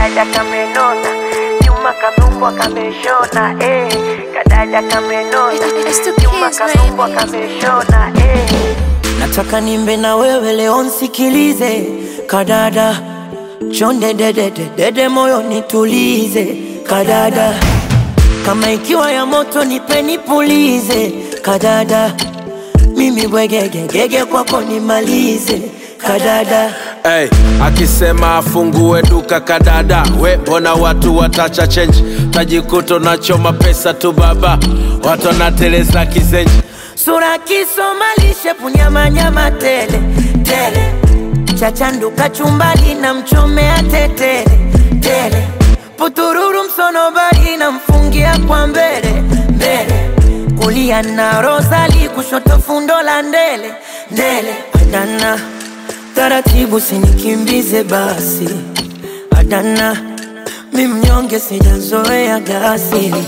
kadada kamenona nyuma kanumbwa kameshona eh. kadada kamenona It's the nyuma kids, kanumbwa baby. kameshona eh. nataka nimbe na wewe leo nsikilize kadada chonde dedede dede moyo nitulize kadada kama ikiwa ya moto nipe nipulize kadada mimi bwegegegege kwako nimalize kadada Hey, akisema afungue duka kadada, we mbona watu watacha change, tajikuta unachoma pesa tu baba, watu wanateleza kizenji. sura kisomalishe punyamanyama tele tele chachanduka chumbali na mchomea tetele tele putururu msonobari na mfungia kwa mbele mbele kulia na rosali kushoto fundo la ndele ndele adana taratibu sinikimbize basi adana mi mnyonge sijazoea gasili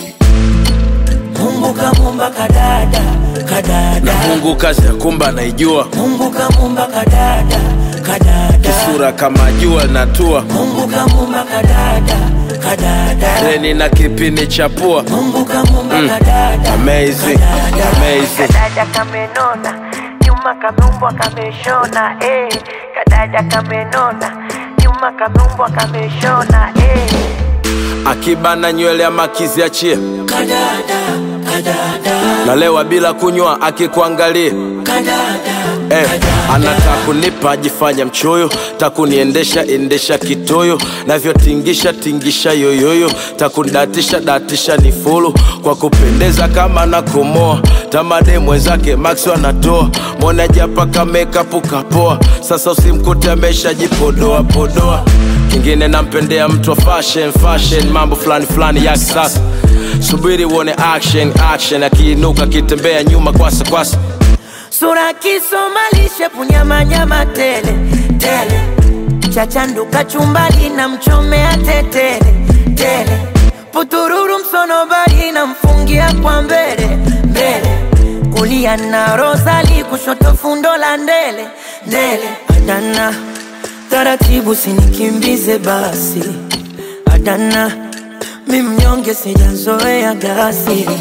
Mungu kamumba kadada kadada Mungu kazi ya kumba naijua, Mungu kamumba kadada kadada sura kama jua linatua, Mungu kamumba kadada kadada reni na kipini cha pua. Mungu kamumba kadada Amazing, amazing. kadada kamenona nyuma kanumbwa kameshona eh. kadada kamenona nyuma kanumbwa kameshona eh. Akibana nywele ya makizi achie, kadada kadada nalewa bila kunywa akikuangalia kadada Eh, anataka kunipa ajifanya mchoyo, takuniendesha endesha kitoyo, navyotingisha tingisha yoyoyo, takundatisha datisha ni fulu kwa kupendeza kama na kumoa tamade mwenzake Max anatoa mwona japa kamekapu kapoa, sasa usimkute ameshajipodoa podoa. Kingine nampendea mtu wa fashion fashion, mambo fulani fulani ya kisasa. Subiri uone action action, akiinuka akitembea nyuma kwasa kwasa Sura kisomalishe punyamanyama tele tele chachanduka chumbali na mchomea tetele tele putururu msonobari na mfungia kwa mbele mbele kulia na rosali kushoto fundo la ndele ndele adana taratibu sinikimbize basi adana mi mnyonge sijazoea gasili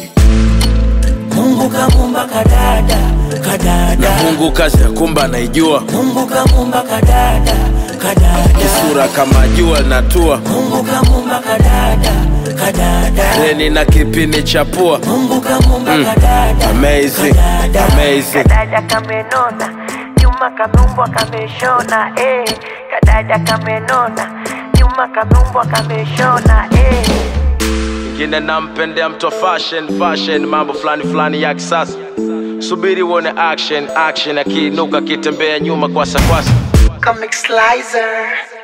Mungu kamumba kadada kadada Mungu kazi ya kumba naijua, Mungu kamumba kadada kadada sura kama jua linatua, Mungu kamumba kadada kadada reni na kipini cha pua. Mungu kamumba kadada Amazing, kadada amazing. kadada kamenona nyuma kanumbwa kameshona eh. kadada kamenona nyuma kanumbwa kameshona eh. Ingine nampendea mtu wa fashion fashion, mambo fulani fulani ya kisasa. Subiri uone action action, akiinuka akitembea nyuma kwasa kwasa. Comic Slicer.